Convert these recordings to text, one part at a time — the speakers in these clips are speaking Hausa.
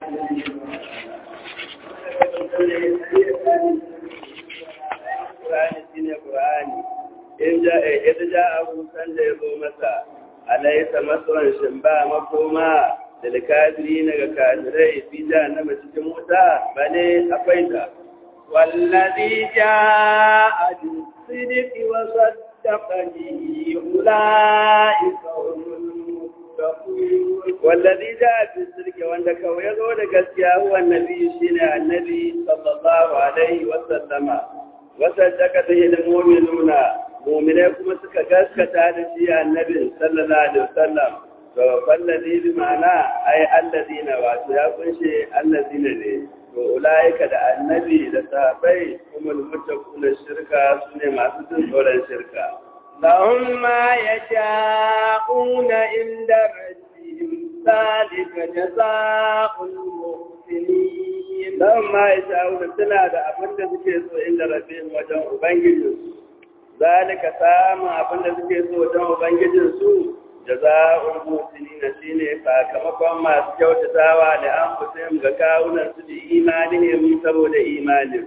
in ja ita ja abu san da ya zo masa alaisa maswan shin ba makoma da likadiri na ga kafirai fi jahannama cikin wuta bane akwai ta والذي جاء بالصدق وصدق به أولئك هم المتقون والذي جاء بالصدق wanda kawai ya zo da gaskiya huwa annabi shine annabi sallallahu alaihi wa sallama wasaddaka bihi almu'minuna mu'minai kuma suka gaskata da shi annabi sallallahu alaihi wa sallam to fallazi bi ma'ana ai alladina wato ya kunshe alladina ne to ulaika da annabi da sahabbai kuma mutakuna shirka sune masu jin tsoron shirka لهم ما يشاءون عند ربهم ذلك جزاء المحسنين lahum ma yasha'una suna da abin da suke so inda rabbihim wajen ubangijinsu zalika samun abin da suke so wajen ubangijinsu jaza'ul muhsinina shine sakamakon masu kyautatawa da an fusim ga kawunan su da imanihim saboda imanin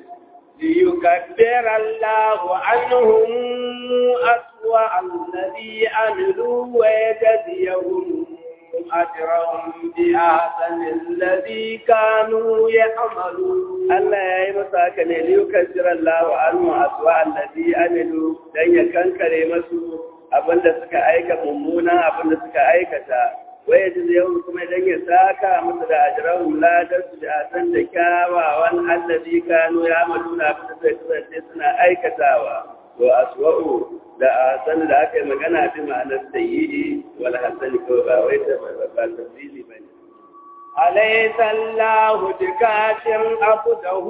ليكبر الله عنهم أسوأ الذي عملوا ويجزيهم أجرهم بأحسن الذي كانوا يعملون Allah ya yi masa haka ne liyukan jiran lawa almu aswa allazi amilu dan ya kankare masu abinda suka aika mummunan abinda suka aikata waye ji yau kuma dan ya saka musu da ajrahum ladan su da asan da kyawawan allazi kanu ya amaluna abinda suka kasance suna aikatawa to aswa'u da asan da aka yi magana bi ma'anar sayyi'i wal hasan ko ba wai ta ba tafsiri bane أليس الله بكاف عبده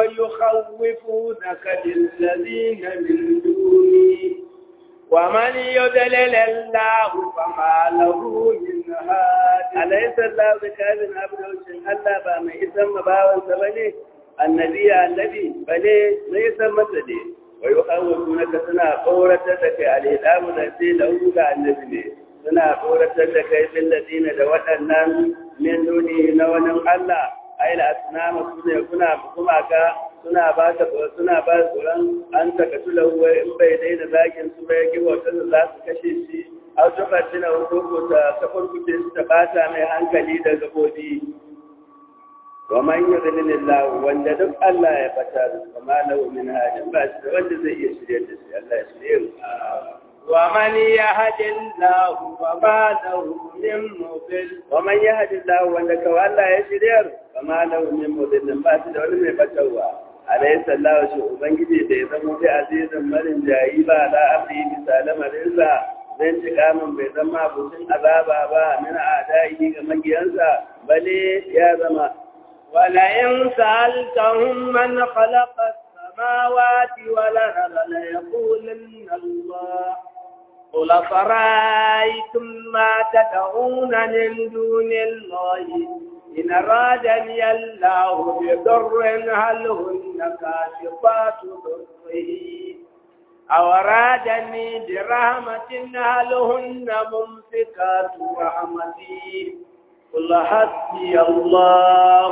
ويخوفونك بالذين من دونه ومن يضلل الله فما له من هاد أليس الله بكاف عبده شن الله با mai isan mabawansa bane annabi annabi bane mai isan masa ne wa yuhawwunaka suna tsoratar da kai alidamu da sai da ga annabi ne suna tsoratar da kai bil ladina da waɗannan min duni na wani Allah ai la asnama su ne kuna kuma ka suna ba ta suna ba tsoron an taka tula huwa in bai daina zakin su bai ki wata da za su kashe shi au ta fatina ko ta tafarkuce su ta bata mai hankali da gabobi wa man yudlilillahu wanda duk Allah ya fata da kama lahu min hadin ba shi da wanda zai iya shirye da shi Allah ya shirye mu ومن يهد الله فما له من مضل ومن يهد الله wanda kawai Allah ya shiryar kama lahu min mudillin ba shi da wani mai batarwa alayhi sallahu shi ubangiji da ya zama bi azizin marin jayi ba la abdi bisa lamarinsa zan ci kamun bai zama abucin azaba ba min a'da'i ga magiyansa bale ya zama ولئن سألتهم من خلق السماوات والأرض ليقولن الله قل فرأيتم ما تدعون من دون الله إن أرادني الله بضر هل هن كاشفات ضره أو أرادني برحمة هل هن ممسكات رحمتي قل حسبي الله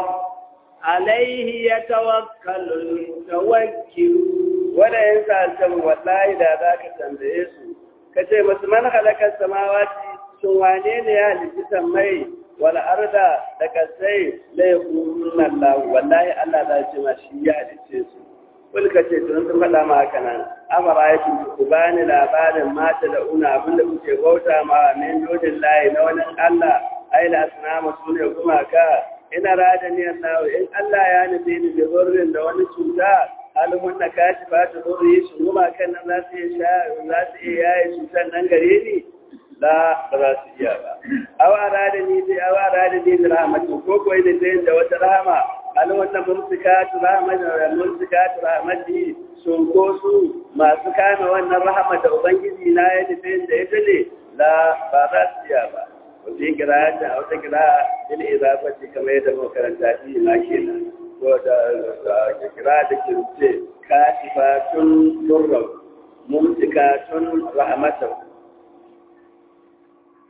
عليه يتوكل المتوكلون wanda yin sa'altan wallahi da za ka tambaye su ka ce masu man halakar samawati sun wane ne ya halitta mai wal arda da kasai la yaqulun Allah wallahi Allah za ce ma shi ya halitta su kul ka ce tun sun faɗa ma haka nan amara ya ku bani labarin mata da una abinda kuke bauta ma min dodin layi na wani Allah ai la asnama sune kuma ka ina rada ni Allah in Allah ya nufi ni da zurrin da wani cuta alimun na kashi ba ta zo yi su goma kan nan za su iya za su iya yaye cutar nan gare ni la ba za su iya ba awa rada ni bi awa rada ni da rahmatu ko ko ne da da wata rahama alimun na mumsikatu rahmatu da mumsikatu rahmati sun ko su masu kame wannan rahama da ubangiji na ya nufi da ita ne la ba za su iya ba wata kira ta a wata kira il izafati kamar yadda makaranta shi ma kenan ko da kira da ke rufe katifatun durrau mumsikatun rahmatan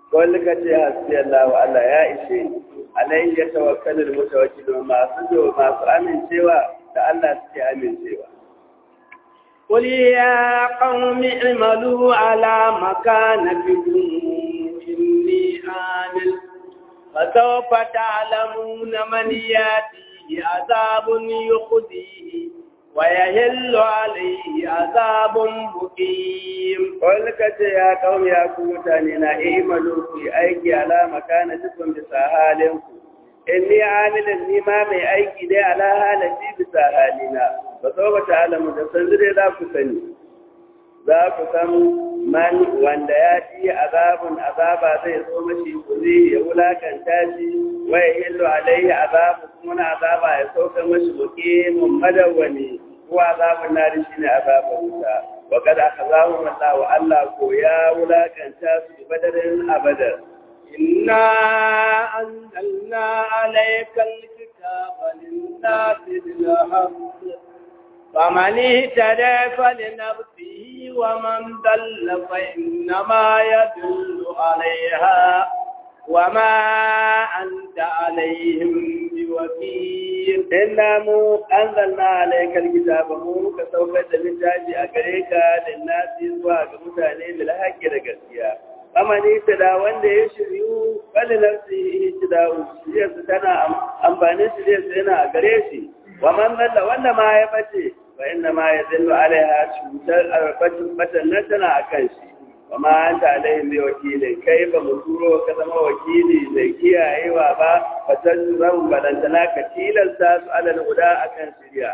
wani ka ce hasbi Allah wa Allah ya ishe ni alayhi ya tawakkalul mutawakkilun masu jo masu amincewa da Allah suke amincewa قل يا قوم اعملوا على مكانتكم إني عامل فسوف تعلمون من ياتيه عذاب يخزيه ويهل عليه عذاب مقيم wani ka ce ya kawo ya ku mutane na imalu ku yi aiki ala makanatikum bisa halinku inni amilin ni ma mai aiki dai ala halati bisa halina ba so ba ta'alamu da san dai za ku sani za ku san man wanda ya ci azabun azaba zai zo mashi kuzi ya wulakanta shi wa ya hillu alaihi azabu kuma azaba ya sauka mashi muqimun madawwani ko azabun nari shine azabun wuta wa kada akhazahum Allah wa Allah ko ya wulakanta su badarin abadar إنا أنزلنا عليك الكتاب للناس بالحق فمن اهتدى فلنفسه ومن ضل فإنما يدل عليها وما أنت عليهم بوكيل inna mu anzalna alayka alkitaba mu muka saukar da littafi a gare ka linnasi zuwa ga mutane bil haqqi da gaskiya amani da wanda ya shiryu bal nafsi ihtida'u shirya tana amfani shirya yana a gare shi wa man dalla wanda ma ya bace fa inna ma yadullu alaiha cutar arbatin batan nan tana akan shi wa ma anta alaihim bi wakilin kai ba mu turo ka zama wakili mai kiyayewa ba fa tazrahu balantana ka tilasta su alal huda akan shirya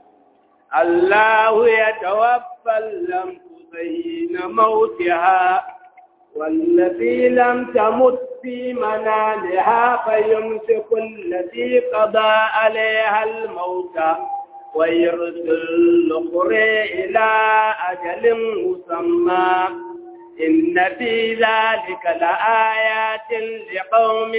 الله يتوفى الأنفس حين موتها والتي لم تمت في منامها فيمسك التي قضى عليها الموت ويرسل الأخرى إلى أجل مسمى إن في ذلك لآيات لقوم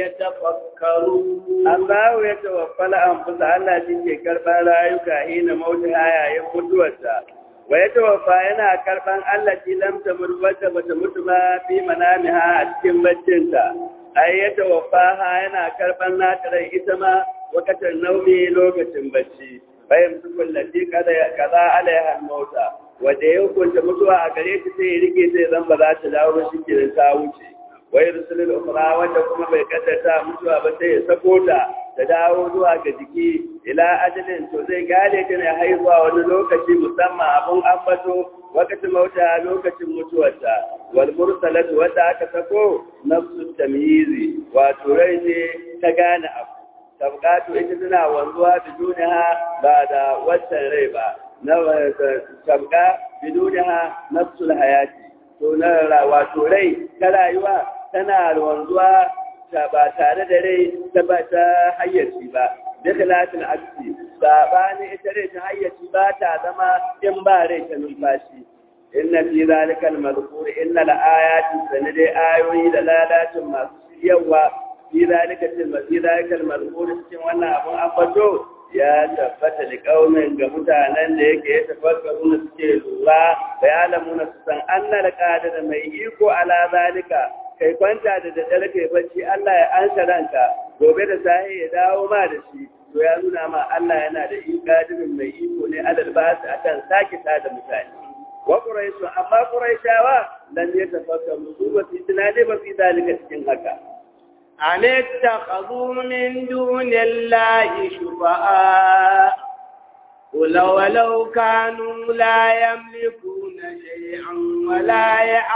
يتفكرون Allah ya tawaffala an fusa Allah shi ke karɓar rayuka hina mauta yayin mutuwarsa. Wa ya tawaffa yana karɓan Allah ki lamta murwata bata mutu ba fi manamiha a cikin baccinta. Ai ya tawaffa ha yana karɓan nata rai ita ma wakatar naumi lokacin bacci. Bayan su kullafi kaza alaiha mauta. Wanda ya hukunta mutuwa a gare ta sai ya rike sai zan ba za ta dawo shi kenan ta wuce. wai rusulul ukhra wanda kuma bai kaddata mutuwa ba sai ya sako ta da dawo zuwa ga jiki ila ajalin to zai gane ta ne haihuwa wani lokaci musamman abun ambato wakati mauta lokacin mutuwarta wal mursalatu wanda aka sako nafsu tamyizi wato rai ne ta gane abu tabqatu ita tana wanzuwa biduniha ba da wancan rai ba na tabqa biduniha nafsul hayati to na wato rai ta rayuwa tana wanzuwa ta ba tare da rai ta ba ta hayyaci ba da talatin aksi sabani ita rai ta hayyaci ba ta zama in ba rai ta numfashi inna fi zalika al-mazkur inna al-ayati sanade ayoyi da lalacin masu yawa fi zalika fi zalika al-mazkur cikin wannan abun ambato ya tabbata da kaumin ga mutanen da yake ya tafakkaru na suke lura da ya lamuna su san annal da mai iko ala zalika kai kwanta da daddare kai bacci Allah ya ansa ranka gobe da sahi ya dawo ma da shi to ya nuna ma Allah yana da ikadirin mai iko ne alal basu akan sake ta da mutane wa quraishu amma quraishawa lan yatafakkaru su ba su tunani ba fi zalika cikin haka أن اتخذوا من دون الله شفعاء قل ولو كانوا لا يملكون شيئا ولا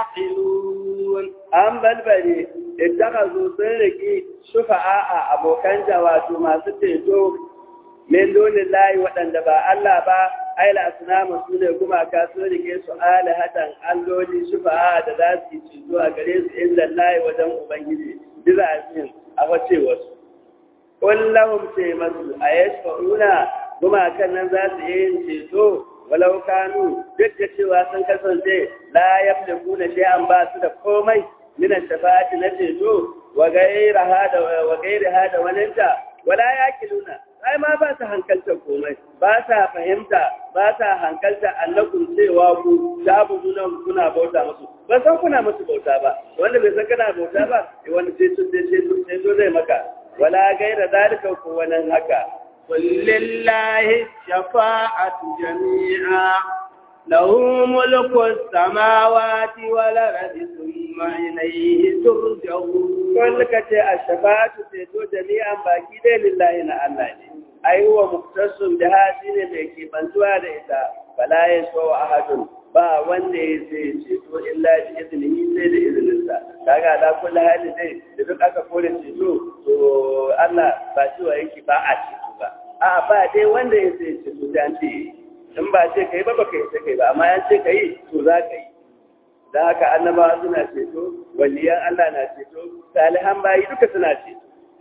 يعقلون an balbare ittakazu sun riki shufa'a a abokan wato masu ceto min dunin layi waɗanda ba Allah ba aila asnamu su ne gumaka sun rike su alihatan alloli shufa'a da za su yi ceto a gare su inda layi wajen ubangiji bizazin a wace wasu kullahum ce masu a yashfa'una gumakan nan za su yi yin ceto walau kanu duk da cewa sun kasance la yamliku na shay'an ba su da komai min shafa'ati na ceto wa gairaha da wa gairaha da waninta wala yakiluna ai ma ba su hankalta komai ba sa fahimta ba sa hankalta annakum cewa ku ta buzuna kuna bauta musu ba san kuna musu bauta ba wanda bai san kana bauta ba wani sai su sai su zai maka wala gaira zalika ko wannan haka قل لله الشفاعة جميعا له ملك السماوات والأرض ثم إليه ترجعون قل كتي الشفاعة تيتو جميعا باكي دي لله إن الله ne ai huwa muktasun da hasi ne da ke bantuwa da ita fala ya so ahadun ba wanda ya sai ceto illa bi iznihi sai da izininsa kaga da kullu hali dai da duk aka kore ceto to Allah ba cewa yake ba a ceto ba a ba dai wanda ya sai ceto dan ce in ba ce kai ba baka yi kai ba amma ya ce kai to za ka yi da haka annabawa suna ceto waliyan Allah na ceto salihan bayi duka suna ceto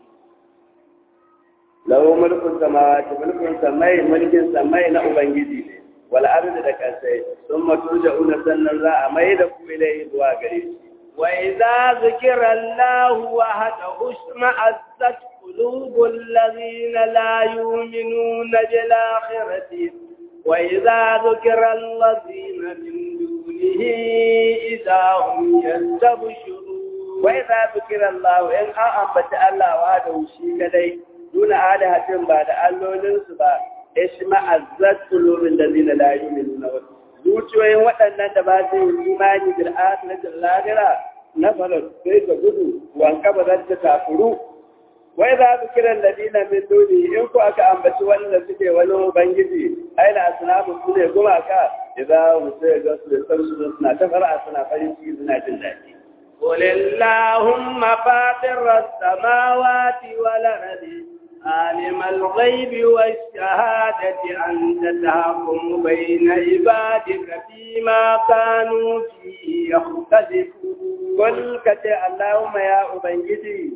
lahu mulkun samawati mulkun samai mulkin samai na ubangiji ne wal ardi da kasai thumma turja'una sannan za a mai da ku ilai zuwa gare shi wa idza zikira Allah wahdahu isma'azzat qulubul ladhina la yu'minuna bil akhirati wa idza zikira alladhina min dunihi idza hum yastabshirun wa idza zikira Allah in an ambata Allah wahdahu shi kadai duna alihatin ba da allolinsu ba ishma azzat qulubul ladina la yu'minuna zuciyoyin waɗannan da ba su yi imani bil akhiratil lahira na fara sai ka gudu wanka ba zan ta kafuru wai za su kira ladina min duni in ku aka ambaci wanda suke wani ubangiji ai la asnamu su ne gumaka idan mu sai ga su da sarsu suna ta fara suna farin ciki suna jin daɗi قل اللهم فاطر السماوات والأرض عالم الغيب والشهادة أنت تحكم بين عبادك فيما كانوا فيه يختلفون قل كتي اللهم يا أبنجدي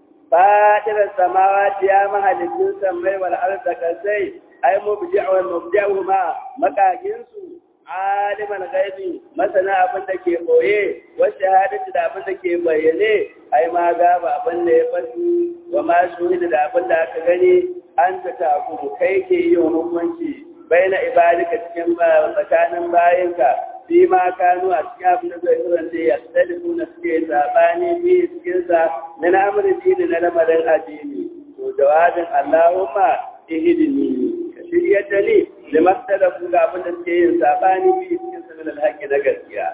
فاطر السماوات يا مهل السماء والأرض كسي أي مبدع والمبدعهما مكاكنسو aliman gaibi masana abin da ke boye wasu shahadatu da abin da ke bayyane ai ma gaba abin da ya fasu wa ma shuhida da abin da aka gani an ta taku kai ke yin hukunci baina ibadika cikin tsakanin bayinka fi ma kanu a cikin abin da zai kasance ya tsalifu na suke sabani bi cikin sa na namurin dini na lamarin addini to jawabin Allahumma ihdini ka shiryar da ni da maktalafu ga abin da suke yin sabani bi cikin sanin alhaƙi na gaskiya.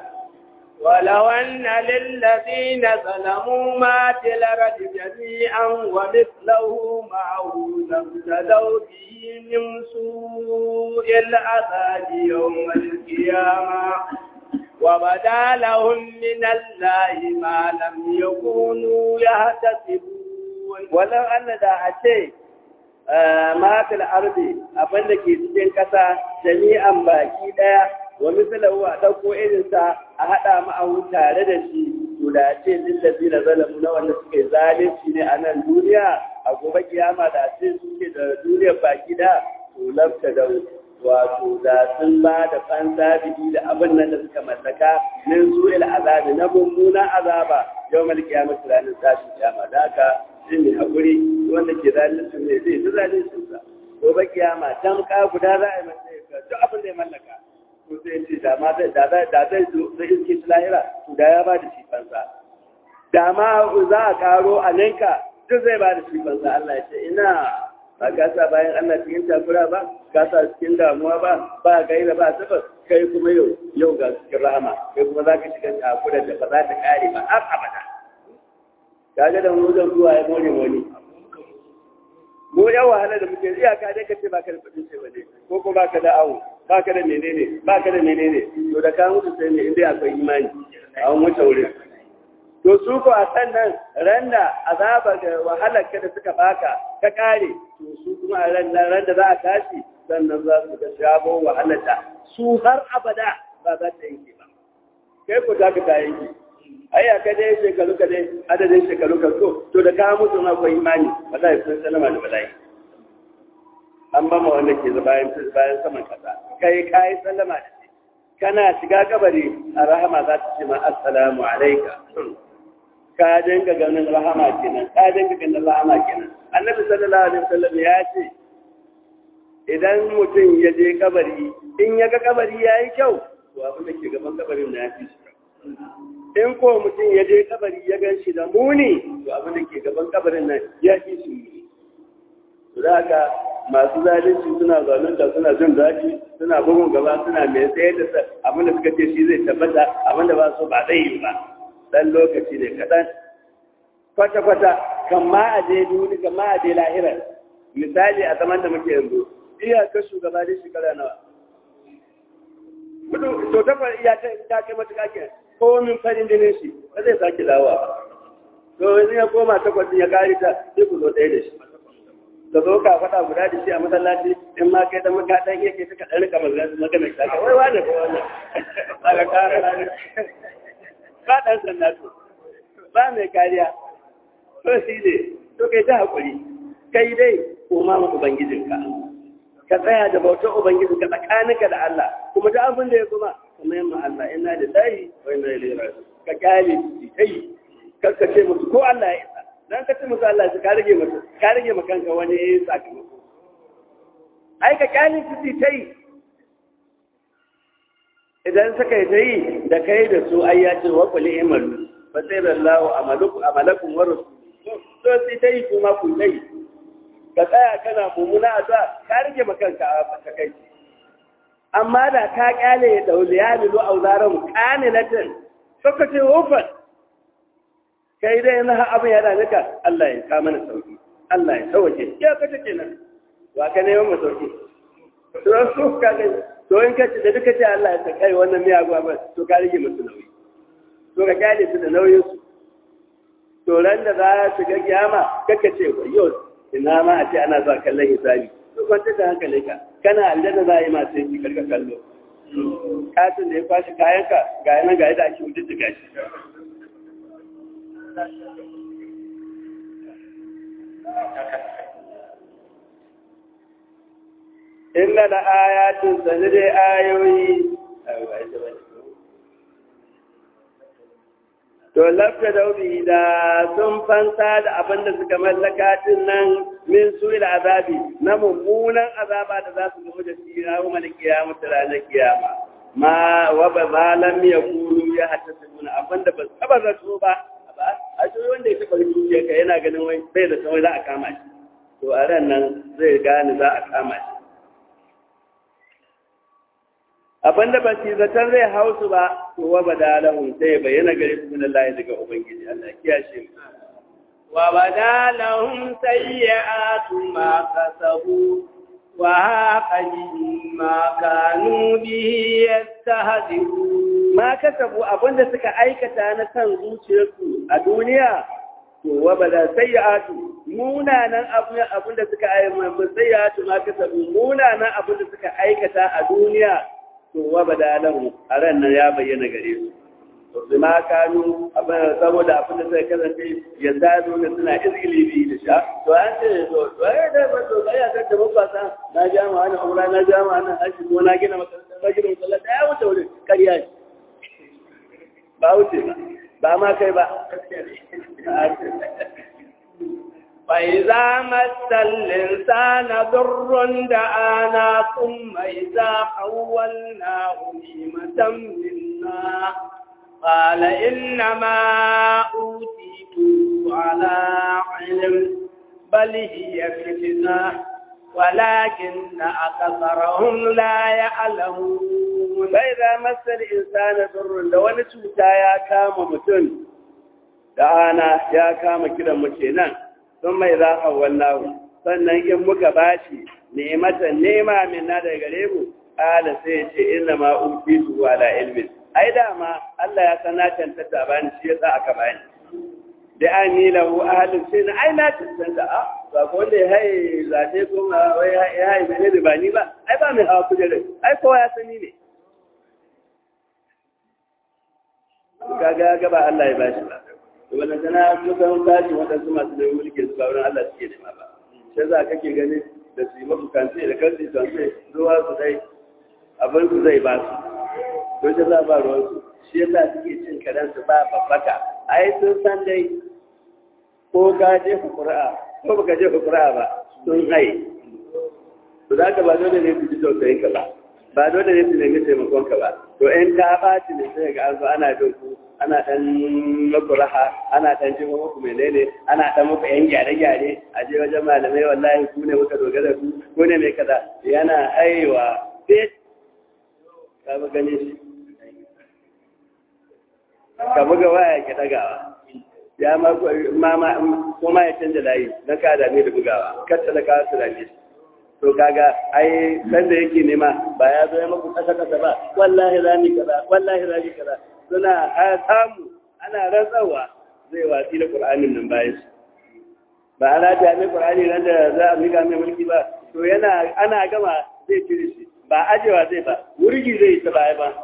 ولو أن للذين ظلموا ما في الأرض جميعا ومثله معه لابتدوا به من سوء العذاب يوم القيامة وبدا لهم من الله ما لم يكونوا يحتسبون ولو أن دا أشيء matil ardi abin da ke cikin ƙasa jami'an baki ɗaya wa misalahu a ɗauko irinsa a haɗa ma'ahu tare da shi to da ce lillazi na zalamu na wanda suke zalunci ne a nan duniya a gobe kiyama da ce suke da duniyar baki da to lafta da wato da sun ba da fansa bihi da abin nan da suka mallaka min su'il azabi na mummunan azaba yawmal qiyamati ranar tashin kiyama da haka shi ne haƙuri wanda ke zalunci ne zai ta zalunci sa gobe kiyama dan ka guda za a yi masa ya duk abin da ya mallaka to sai ce da ma da da da zai zo da iske shi lahira to da ya ba da shi fansa da ma za a karo a ninka duk zai ba da shi fansa Allah ya ce ina ba ka sa bayan Allah cikin takura ba ka sa cikin damuwa ba ba gaira ba sabab kai kuma yau yau ga cikin rahama kai kuma za ka shiga takura da ba za ta kare ba har abada kaga da mu zan zuwa ya more wani mu yan wahala da muke iyaka dai kace baka da kudin ce bane ko ko baka da awo baka da menene baka da menene to da ka mutu sai ne inda akwai imani a wani wuce wurin to su ko a sannan randa azaba da wahalar ka da suka baka ka kare to su kuma a ran ran da za a tashi sannan za su ga shabo wahalar da su har abada ba za ta yanke ba kai ko za ka ta yanke ai aka dai shekaru ka dai adadin shekaru ka so to da ka mutu na akwai imani wallahi sun salama da bala'i an ba ma wanda ke bayan bayan saman kasa kai kai sallama da shi kana shiga kabari a rahama za ta ce ma assalamu alayka ka dinga ganin rahama kenan ka dinga ganin rahama kenan annabi sallallahu alaihi wasallam ya ce idan mutum ya je kabari in ya ga kabari yayi kyau to abin da ke gaban kabarin na ya fi shi in ko mutum ya je kabari ya gan shi da muni to abin da ke gaban kabarin nan ya fi su yi da haka masu zalunci suna zalunta suna jin daɗi suna bugun gaba suna mai tsaye da abin da suka ce shi zai tabbata abin da ba so ba zai yi ba dan lokaci ne kaɗan kwata-kwata kan ma a je duni kan ma a je lahira misali a zaman da muke yanzu iyakar shugaba da shekara nawa kudu to ta iya ta kai matuƙa ke ko min farin jinin shi ba zai sake dawowa ba to yanzu ya koma takwas ya kare ta sai ku zo ɗaya da shi da zo ka faɗa guda da shi a masallaci in ma kai da maka dan yake suka ɗan rika magana ta ka wai wani ko wannan daga kare ba ɗan sanda to ba mai kariya to shi ne to kai ta haƙuri kai dai koma ma ubangijinka ka tsaya da bautar ubangijinka tsakaninka da Allah kuma da abin da ya kuma kuma yamma Allah ina da layi wa ina ilaihi raji'un ka kyale shi kai karka ce musu ko Allah ya isa dan ka ce musu Allah ya ka rage musu ka rage ma kanka wani sakamako ai ka kyale shi tai idan suka yi ta yi da kai da su ai ya ce wa kulli imalu fa sai Allahu amalukum amalakum wa rasul to sai ta yi kuma ku tai ka tsaya kana mumuna a za ka rage makanka a ta kai amma da ka kyale ya dauli ya milu auzaran kanilatin suka ce wufan kai dai na abin yana nika Allah ya ka mana sauki Allah ya sauke ya ka take nan wa ka neman mu sauki to su ka ga to in kace da duka ce Allah ya sakai wannan miyagu ba to ka rage musu nauyi to ka kyale su da nauyin su to ran da za su ga kiyama kaka ce yau ina ma a ce ana zuwa kallon hisabi to kwanta da hankali ka kana aljanna za a yi masu yanki karka kallo katin da ya kwashi kayanka ga yana ga yadda ake wuce da shi inna da ayatun sani dai ayoyi to lafta daubi da sun fanta da abin da suka mallaka din nan min su ila azabi na mummunan azaba da za su gamu da shi rawu mal kiyama ta ranar kiyama ma wa ba zalam ya kulu ya hatta tuna abin da ba taba zato ba a shi wanda ya taba dukiya ka yana ganin wai bai da tsawai za a kama shi to a ran nan zai gane za a kama shi abin da ba su zaton zai hausu ba to wa bada lahum sai ya bayyana gare su min Allah daga ubangiji Allah ya kiyashe mu wa bada lahum sayyi'atu ma kasabu wa haqa ma kanu bihi yastahzi'un ma kasabu abin da suka aikata na san zuciyarsu a duniya to wa bada sayyi'atu munanan abin da suka aikata sayyi'atu ma kasabu munanan abin da suka aikata a duniya to wa bada lahu a ran nan ya bayyana gare su to bi ma kanu abin saboda abin da sai kasance ya zado da suna izgili bi da sha to an ce to to ai da ba to ai ga da babba sa na ja ma ana umra na ja ma ana haji ko na gina makaranta na gina masallaci ya wuce wurin kariya ne ba wuce ba ba ma kai ba فإذا مس الإنسان ضر دعانا ثم إذا حولناه نعمة منا قال إنما أوتيته على علم بل هي فتنة ولكن أكثرهم لا يعلمون فإذا مس الإنسان ضر لو نشوتا يا كام متن دعانا يا كام كده متنان sun mai za a wallahu sannan in muka bashi nematan nema min na daga gare mu ala sai ce inna ma utitu ala ilmin ai dama Allah ya san na tantata bani shi yasa aka bani da an ni lahu ahlun sai na ai na tantata a ba ko wanda ya haye zace ko ma wai ya haye mene da bani ba ai ba mai hawa kujerar ai kowa ya sani ne kaga ga ba Allah ya bashi ba wannan tana kusan tashi waɗansu masu da mulki su ba wurin Allah suke nema ba sai za kake ganin da su yi mafi kansu da kansu kansu zuwa su dai abin su zai ba su to ta za ba ruwan su shi yasa suke cin karen su ba babbaka ai sun san dai ko ka je ku qur'a ko baka je ku qur'a ba sun hai to za ka ba dole ne su ji tausayin ka ba ba dole ne su nemi taimakon ka ba to in ta ɓaci ne sai ga an zo ana bin ku ana ɗan muku raha ana ɗan jin muku menene ana ɗan muku yan gyare-gyare a je wajen malamai wallahi ku ne muka dogara ku ku ne mai kaza yana haiwa fit ka bi gane shi ka buga waya ki ɗagawa ya ma kuma ya canza layi na ka dame da bugawa kar talaka su dame shi to kaga ai san da yake nema ba ya zo ya maku kasa kasa ba wallahi rami kaza wallahi rami kaza suna samu ana rantsawa zai watsi da qur'anin nan bayan shi ba ana ta mai qur'ani nan da za a miƙa mai mulki ba to yana ana gama zai cire shi ba ajewa zai ba wurgi zai ta baya ba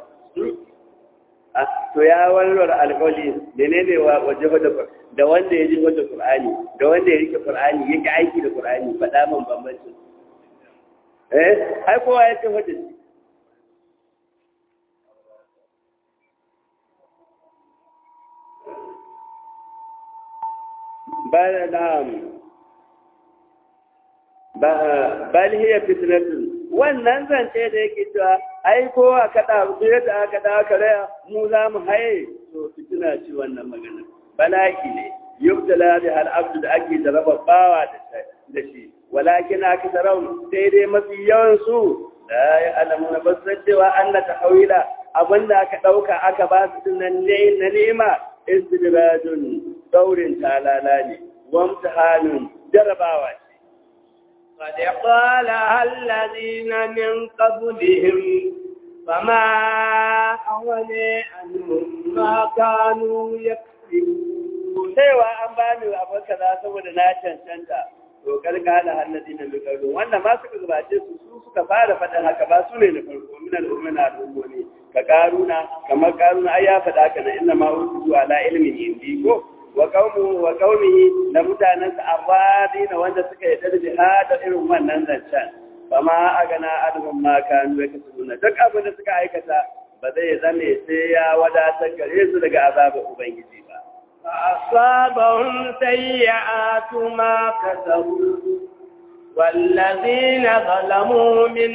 to ya warware alƙawli menene wa waje da da wanda ya ji wata qur'ani da wanda ya rike qur'ani yake aiki da qur'ani faɗa man bambancin eh ai kowa ya ce hujja shi bal na'am ba bal hiya fitnatun wannan zance da yake cewa ai kowa kada su yadda aka da aka raya mu za mu haye to fitina ci wannan magana balaki ne yubtala bi hal abdu da ake jaraba bawa da shi walakin aka tarau sai dai mafi yawan su la ya alamu na basar cewa an na tahawila abinda aka ɗauka aka ba su nan ne na nema istidrajun daurin talala ne wamtahanun jarabawa ce قد قالها الذين من قبلهم فما أغني عنهم ما كانوا يكسبون cewa an bani abin kaza saboda na cancanta to kalkala hannadi na mikaru wannan ma suka gabace su su suka fara faɗin haka ba su ne na farko min al'ummin al'ummomi ka karuna kamar karuna ai ya faɗa haka na inna ma utu ala ilmin indi ko wa qaumu wa qaumihi da mutanen sa abadina wanda suka yi da jihada irin wannan zancen fama agana adhum ma kanu yakasubuna duk abin da suka aikata ba zai zame sai ya wadatar gare su daga azabar ubangiji ba فأصابهم سيئات ما كسبوا والذين ظلموا من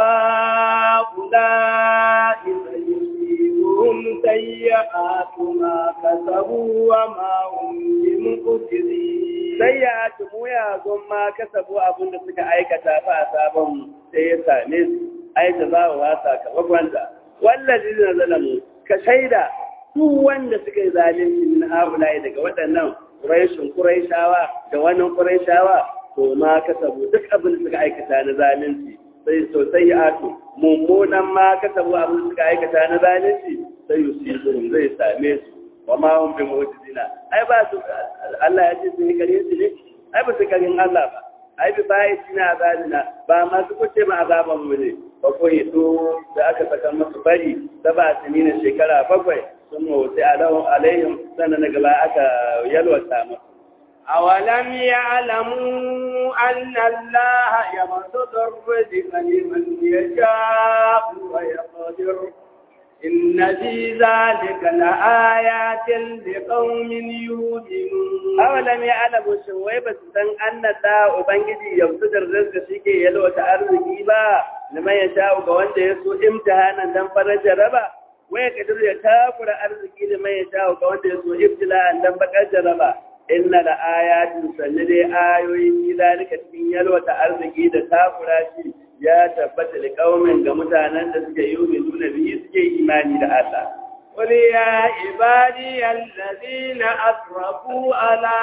هؤلاء فيصيبهم سيئات ما كسبوا وما هم بمقتدين سيئات mu ya zon ma kasabu abin da suka aikata fa sabon sai ya same su ai da za wa sakamakon da wallazi na zalamu ka shaida duk wanda suka yi zalunci min haulaye daga waɗannan ƙuraishin ƙuraishawa da wannan ƙuraishawa to ma kasabu duk abin da suka aikata na zalunci sai sosai ya ato mummunan ma kasabu abin da suka aikata na zalunci sai yusibuhum zai same su wa ma hum bi mu'jizina ai ba su Allah ya ce sun yi kare su ne ai ba su karin Allah ba ai bi bai sina azabina ba masu kuce ma azaban mu ne ba ko to da aka saka masu bari saba sinina shekara bakwai sun mawuce alaihim sannan na gaba aka yalwata masu. أولم يعلموا أن الله يبسط الرزق لمن يشاء ويقدر إن في ذلك لآيات لقوم يؤمنون أولم يعلموا شوي بس سن أن الله أبنجي يبسط الرزق شيكي يلوة أرزقي با لمن يشاء وقوانت يسوء امتحانا دم فرج ربا waya kadir ya takura arziki da mai shawo ga wanda ya so ibtila'an dan bakar jaraba inna la ayatin sanni dai ayoyi fi zalika cikin yalwata arziki da takura shi ya tabbata da kaumin ga mutanen da suke yi nuna biyu suke imani da Allah قل يا عبادي الذين أسرفوا على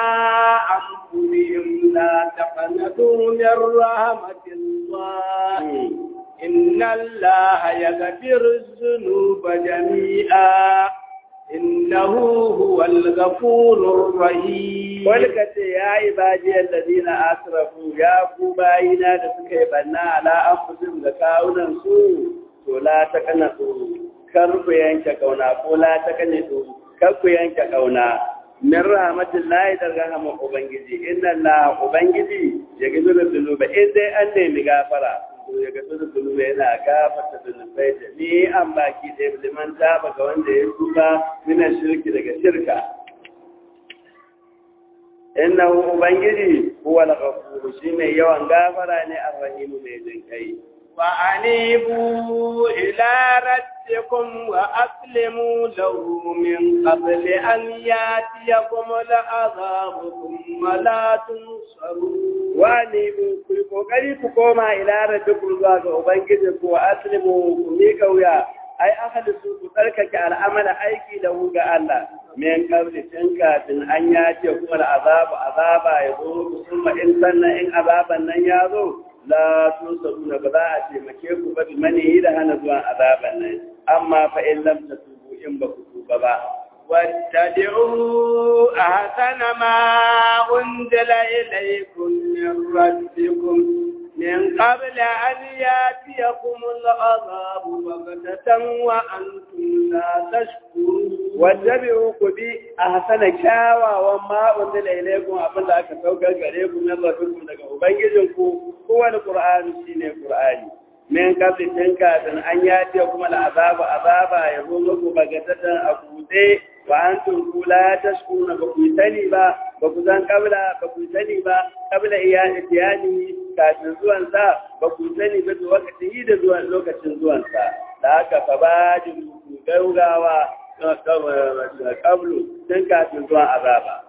أنفسهم لا تقنطوا من رحمة الله إن الله يغفر الذنوب جميعا إنه هو الغفور الرحيم ولكت يا عبادي الذين أسرفوا يا كوباينا لسكي بنا على أنفسهم لكاونا سوء ولا تكنتوا كرب ينك كونا ولا تكنتوا كرب ينك كونا من رحمة الله درغم أبنجي إن الله أبنجي يغفر الذنوب إذا أني مغافرة ya ga su zunubi yana gafarta zunubai da ni an baki da liman taba ga wanda ya tuba mina shirki daga shirka innahu ubangiji huwa al-ghafur shi mai yawan gafara ne ar-rahim mai jin kai وأنيبوا إلى ربكم وأسلموا له من قبل أن يأتيكم العذاب ثم لا تنصرون وأنيبوا كل kokari ku koma ila rabbikum zuwa ga ubangiji ku aslimu ku mika wuya ai akhlisu ku tsarkake al'amala aiki da hu ga Allah min qabli tun kafin an yace kuma azabu azaba ya zo kuma in sannan in azaban nan ya zo la tusaruna ba za a taimake ku ba bi mani da hana zuwa azaban nan amma fa in lam tatubu in ba ku tuba ba واتبعوا أحسن ما أنزل إليكم من ربكم من قبل أن يأتيكم العذاب بغتة وأنتم لا تشكرون واتبعوا كبي أحسن كاوا وما أنزل إليكم أبن ذاك سوكا غريكم من ربكم لك أبنجزنكم هو القرآن سين القرآن من قبل تنكا أن يأتيكم العذاب عذابا يقول لكم بغتة أبوتي wa antum la tashkuruna ba ku sani ba ba ku san kabla ba ku sani ba kabla iyani kafin zuwan sa ba ku sani ba da lokacin yi da zuwan lokacin zuwan sa da haka fa ba ji ku gaugawa kablu tun kafin zuwan azaba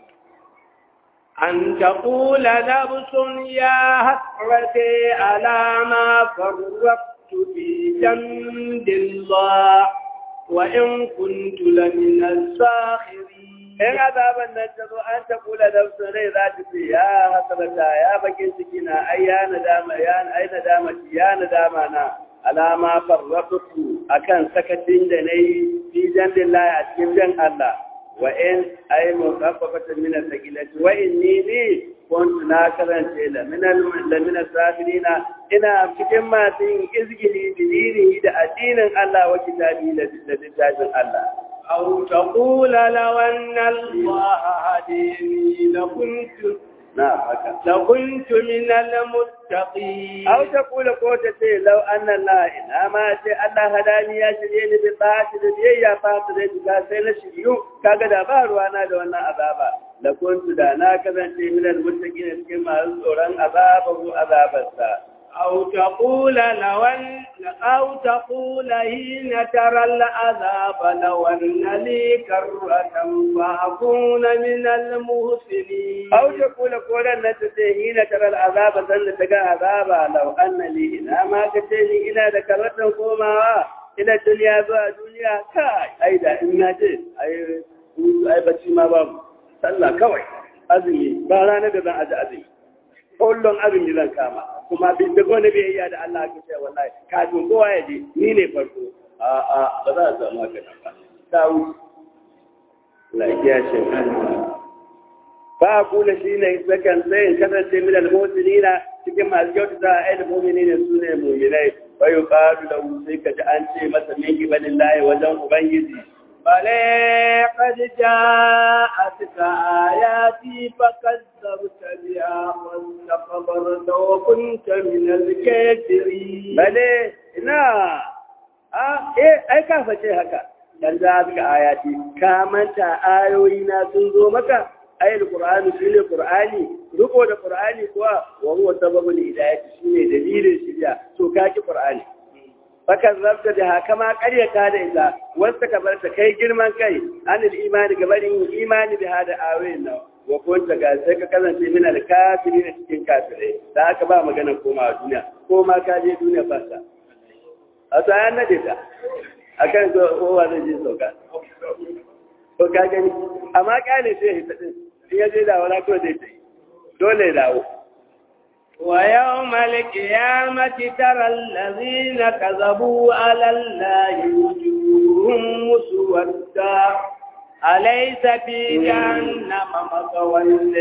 أن تقول نفس يا حسرتي على ما فرقت في جنب الله وإن كنت لمن الساخرين in azaban nan ta zo an ta kula da su rai za ta ce ya hasarata ya bakin ciki na ai ya nadama ya ai nadama ya nadama na alama farratu akan sakacin da nayi fi jandillahi a cikin jan Allah wa in ai musaffafatan min al-thaqilati wa inni ni kuntu na karance la min la min safirina ina cikin masu yin izgili bidinihi da addinin Allah wa kitabi da littafin Allah أو تقول لو أن الله هديني لكنت نعم هكذا لكنت من المتقين أو تقول قوتة لو أن الله إنما شيء الله هداني يا شريني بالطاعة الذي يا فاطر سينا شريو كاغدا بار وانا دوانا عذابا لكنت دانا كذا من المتقين كما الزوران عذابه عذاب الساعة أو تقول لو أن أو تقول حين ترى العذاب لو أن لي كرة فأكون من المحسنين أو تقول قولا نتسيهين ترى العذاب سنة تقى عذابا لو أن لي إنا ما كتيني إنا ذكرتنا قوما إلى الدنيا بها دنيا كاي أيضا إنا جي أي أي بشي ما باب صلى كوي أزمي بارانا بذا أجا أزمي kullum azumi zan kama kuma bin da gone bai iya da Allah ka ce wallahi kafin kowa ya je ni ne farko a a ba za a samu haka nan ba ta wuce lafiya ce ba kula shi ne sakan sai in kasance min al-mu'minina cikin masu kyautata a ayyukan mu'minina su ne mu'minai wa yuqalu lahu sai ka ji an ce masa min qibalillahi wajen ubangiji بل قد جاءتك آياتي فكذبت بها واستكبرت وكنت من الكافرين بل ina a eh ai ka face haka dan za ka ayati ka manta ayoyi na sun zo maka ayil qur'ani shine qur'ani riko da qur'ani kuwa wa huwa sababul hidayati shine dalilin shiriya to ka ki qur'ani fakan zabta da haka ma karyata da ita wasu ka bar ta kai girman kai anil imani gabarin imani da hada ayoyin nan wa kunta ga sai ka kasance min al kafiri da cikin kafirai da haka ba magana koma duniya ko ma ka je duniya fasa a tsayan na ta akan kowa zai je sauka to ka gani amma kyale sai ya hita din in ya je da wala ko zai ta dole ya dawo ويوم القيامة ترى الذين كذبوا على الله وجوههم مسودا أليس في جهنم مثوى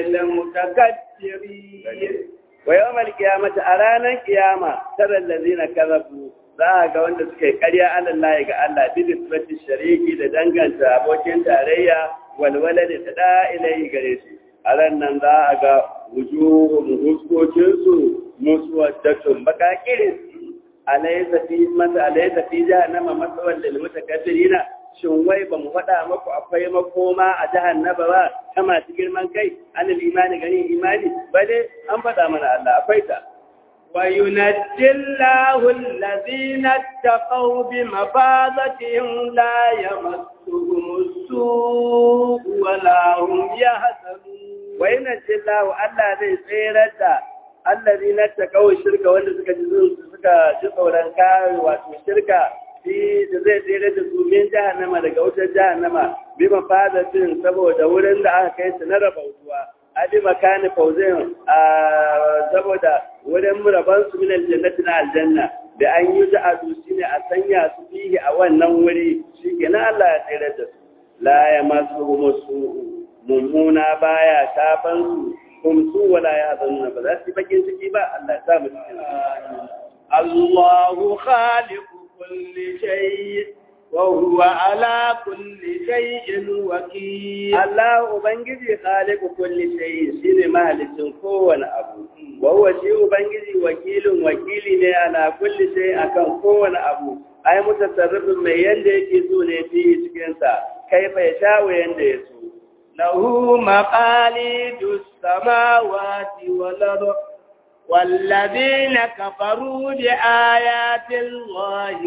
للمتكبرين ويوم القيامة أرانا القيامة ترى الذين كذبوا za ga wanda suka yi ƙarya alallahi ga Allah bi nisbati shariki da danganta abokin tarayya walwala da tada ilai gare shi a ran nan za a ga wujuhun huskokinsu musuwaddatun bakakirin alaysa fi masa alaysa fi jahannama masawan lil mutakabbirina shin wai ba mu faɗa maku akwai makoma a jahannama ba ta masu girman kai anil imani gani imani ba dai an faɗa mana Allah akwai ta وينجي الله الذين اتقوا بمفازتهم لا يمسهم السوء ولا هم يحزنون وينجي الله ألا ذي سيرة الذين اتقوا الشركة wanda suka ji suka ji tsoron kare wato shirka fi da zai tsere da su min jahannama daga wutar jahannama bi mafadatin saboda wurin da aka kai su na rabautuwa adi makani fauzin a saboda wurin muraban su min aljannati na aljanna da an yi da adu shine a sanya su fihi a wannan wuri shikenan Allah ya tsere da su la ya masu musu mummuna baya shafan su kum su wala ya zanna ba za su bakin ciki ba Allah ya sa mu cikin الله خالق كل شيء وهو على كل شيء وكيل Allah Ubangiji khaliqu kulli shay'in shine mahalicin kowane abu wa huwa shi Ubangiji wakilin wakili ne ala kulli shay akan kowane abu ai mutasarrifin mai yanda yake so ne fi cikin sa kai fa ya shawo yanda ya so له مقاليد السماوات والأرض والذين كفروا بآيات الله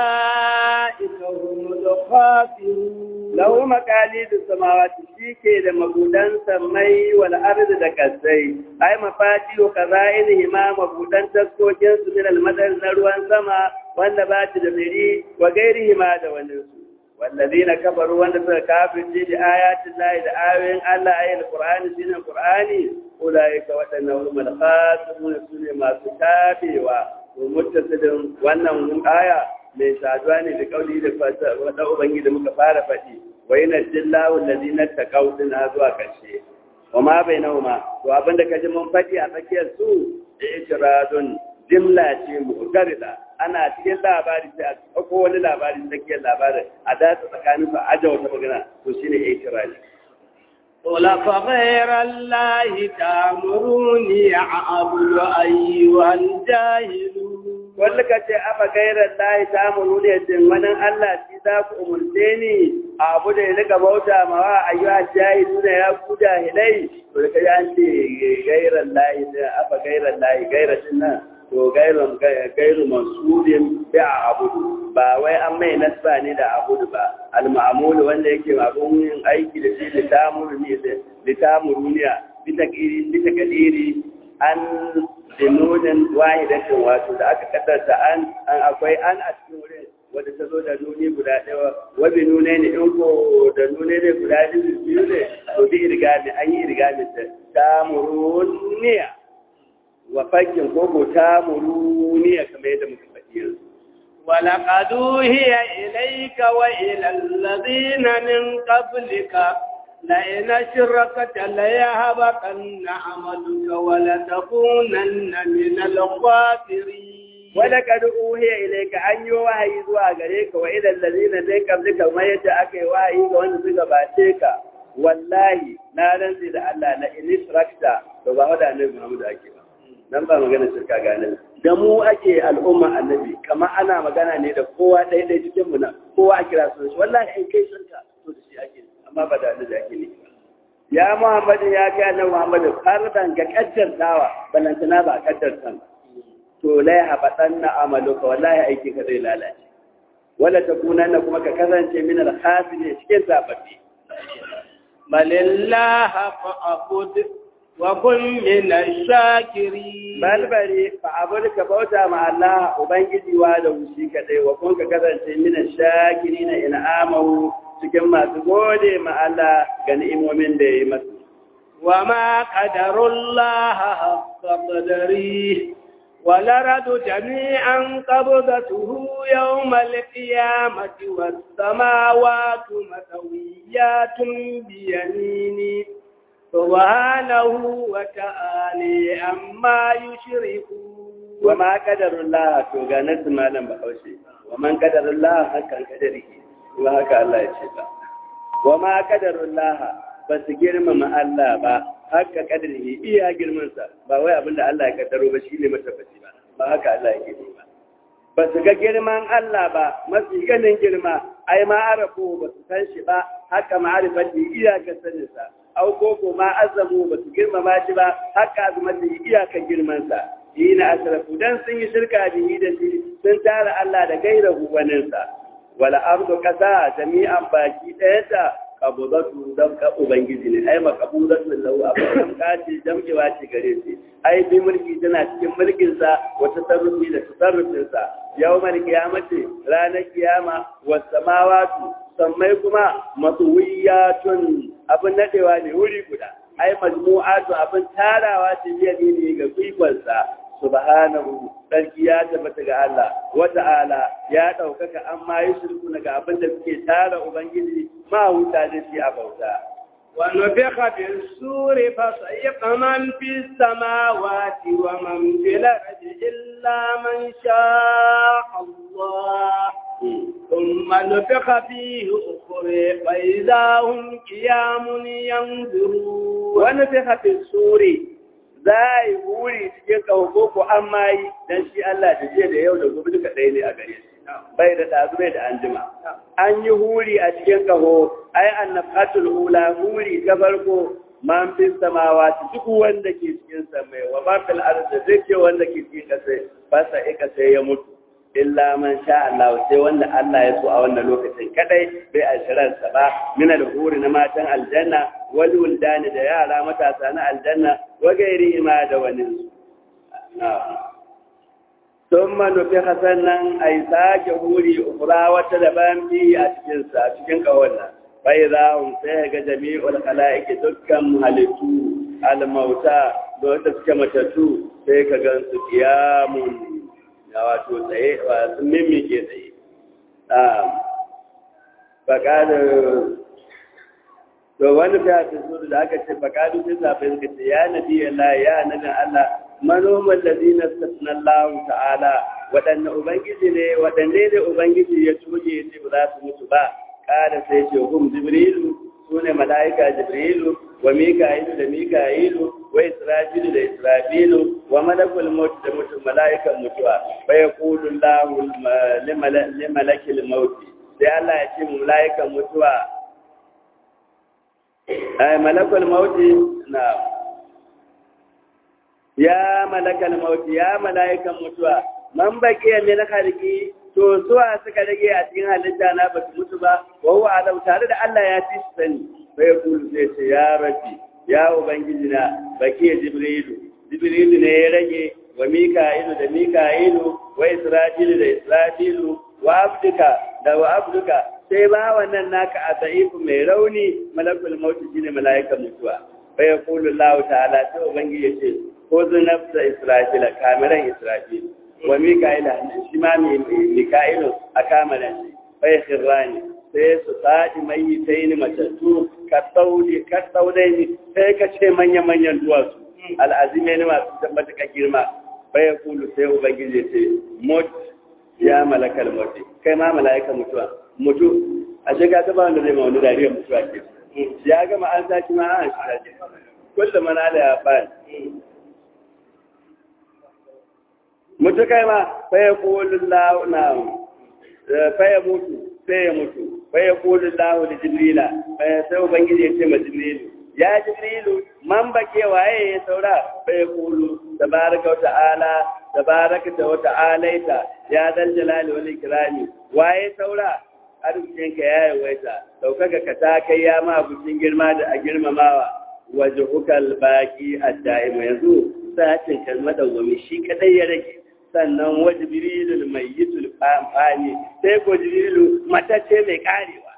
أولئك هم الخاسرون lahu maqalidu samawati shike da mabudan samai wal ardi da kasai ai mafatihu kazainihi ma mabudan taskokin su min al madar na ruwan sama wanda ba ta da miri wa gairihi ma da wani su wallazina kafaru wanda suka kafirce da ayatin lahi da ayoyin Allah ayin qur'ani shine qur'ani ulaika wadannan humul khasirun sune masu kafewa to muttasidin wannan aya mai saduwa ne da kauli da wadda ubangi da muka fara faɗi wai na jillahu lalina ta kaudin na zuwa ƙarshe wa ma bai nauma to abinda ka ji mun faɗi a tsakiyar su itiradun jimla ce mu'tarida ana cikin labari sai a ɗauko wani labari tsakiyar labarin a datsa tsakanin su a aja wata magana to shine itiradi قل فغير الله تأمروني أعبد أيها الجاهلون wanda ka ce afa gairar lahi ta muru ne din wani Allah shi za ku umurce ni a abu da ya rika bauta ma wa ayyuha jahilu da ya ku jahilai to da kaji an ce gairar lahi da afa gairar lahi gairar din nan to gairun gairu mansubin bi a abudu ba wai an mai nasba ne da abudu ba al-ma'mul wanda yake abun yin aiki da shi litamuru ne da litamuruniya bi takiri bi takdiri an dinunin wahidatin wato da aka kaddarta an an akwai an a cikin wurin wadda ta zo da nuni guda ɗaya wabi nune ne in ko da nune ne guda biyu ne to bi irgami an yi irgami ta tamuruniya wa fakin koko tamuruniya kamar yadda muka faɗi yanzu ولقد أوهي إليك وإلى الذين من قبلك لئن أشركت ليهبطن عملك ولتكونن من الخاسرين ولقد أوهي إليك أن يوحي زوا غريك وإلى الذين من قبلك ما يتأكي وحي وأن زغا باتيك والله لا ننزل الله لئن أشركت فبا هذا النبي محمد أكي nan ba magana shirka ga annabi da mu ake al'umma annabi kama ana magana ne da kowa ɗaya ɗaya cikin mu na kowa a kira su wallahi in kai shirka to da shi ake amma ba da annabi ake ne ya muhammadu ya kai annabi muhammadu fardan ga kaddartawa balantana ba kaddartan to lai habatan na amaluka wallahi aiki ka zai lalace wala takunanna kuma ka kasance min al-khasirin cikin zababbi balillaha fa'bud wa kun min ash-shakirin balbari fa abulka bauta ma Allah ubangiji wa da wushi kadai wa kun ka kasance min ash-shakirin in amahu cikin masu gode ma Allah ga ni'imomin da ya yi masu. Wa ma ƙadarullaha haqqa qadari wa laradu jami'an qabdatuhu yawmal qiyamati was samawati matawiyatun bi yamini subhanahu wa ta'ala amma yushriku wa ma ƙadarullaha to ga nasu malam bahaushe wa man ƙadarullaha hakan kadarihi kuma haka Allah ya ce ba. Wa ma kadarun laha ba su girmama Allah ba, haka kadarihi iya girmansa, ba wai abin da Allah ya kaddaro ba shi ne matabbaci ba, ba haka Allah ya gini ba. Ba su ga girman Allah ba, mafi ganin girma, ai ma arafu ba su san shi ba, haka ma'arifati iyakar saninsa. Au ko ko ma azamu ba su girmama shi ba, haka azumati iyakar girmansa. ina asrafu dan sun yi shirka bihi da shi sun tara Allah da gaira huwaninsa wala ardu kasa jami'an baki ɗayanta qabdatu dabka ubangiji ne ai maqbudatu lahu abadan kace jam'ewa ce gare shi ai bi mulki tana cikin mulkin sa wa tasarrufi da tasarrufin sa yawmal qiyamati ranar kiyama was samawati sammai kuma matuwiyatun abin nadewa ne wuri guda ai majmu'atu abin tarawa ce biya ne ga kwikonsa subhanahu sarki ya tabbata ga Allah wa ta'ala ya daukaka amma yi shirku ga abin da suke tara ubangiji ma huta da shi a bauta ونفخ في السور فصيق من في السماوات ومن في الأرض إلا من شاء الله ثم نفخ فيه أخرى فإذا هم قيام ينظرون ونفخ في السور zai wuri cikin kawo ko an mayi dan shi Allah da jiya da yau da gobe duka ɗaya ne a gare shi bai da ɗazu bai da anjima an yi huri a cikin kaho ai annafatul ula huri ta farko man fi samawa duk wanda ke cikin samai wa man fil ardi duk wanda ke cikin kasai fasa ika sai ya mutu illa man sha Allah sai wanda Allah ya so a wannan lokacin kadai bai ashirar sa ba min al-huri na matan aljanna wal wuldani da yara matasa na aljanna wa gairi ma da wani ثم نفخ sannan ai sake huri ukura wata daban bi a cikin sa cikin kawanna bai za hum sai ga jami'ul khalaiqi dukkan halittu al-mauta da wata suke matattu sai ka gan su kiyamun na wato tsaye wa sun mimike tsaye faƙadar to wani fiye da da aka ce faƙadar sai safe suka ce ya nabi Allah ya nabin Allah manoman da zina sassanan lahu ta'ala waɗanne ubangiji ne waɗanne ne ubangiji ya tuge ya ce ba za su mutu ba ƙara sai ce hum jibrilu su ne mala'ika jibrilu wa mika'ilu da mika'ilu wa israfilu da israfilu wa malakul maut da mutum mala'ikan mutuwa fa yaqulu Allahu li malakil maut sai Allah ya ce mala'ikan mutuwa ay malakul maut na ya malakal maut ya mala'ikan mutuwa man baqiya min khalqi to suwa suka rage a cikin halitta na ba su mutu ba wa huwa alam tare da Allah ya ci su sani sai kulu sai ce ya rabbi ya ubangiji na baki jibrilu jibrilu ne ya rage wa mika'ilu da mika'ilu wa israfilu da israfilu wa abduka da wa abduka sai ba wannan naka a da'ifu mai rauni malakul mauti shine mala'ikan mutuwa fa yaqulu Allah ta'ala sai ubangiji ya ce ko nafsa israfila kamiran israfilu wa mika'ila shi ma mika'ilu a kamalan shi bai khirrani sai su sadi mai sai ni matattu ka saudi ka saudai ni sai ka ce manya manyan duwatsu al'azime ne masu tabbata ka girma bai ya kulu sai ubangiji ce mut ya malakal mutu kai ma mala'ika mutuwa mutu a ce ka taba wanda zai ma wani dariyar mutuwa ke ya gama an saki ma an shi kullum mana da ya fara mutu kai ma faya kolin na faya mutu sai ya mutu faya kolin lahu da jibrila faya sai ubangiji ya ce ma jibrilu ya jibrilu man bake waye ya saura faya kolu tabaraka wata ala tabaraka ta wata alaita ya dal jalali wal ikrami waye saura arzikinka ya yawaita daukaka ka ta kai ya ma bucin girma da a girmamawa wajhukal baqi ad-da'im yanzu sa'atin kalmar dawwami shi kadai ya rage sannan wa jibrilul mayyitul fani sai ko jibrilu matacce mai karewa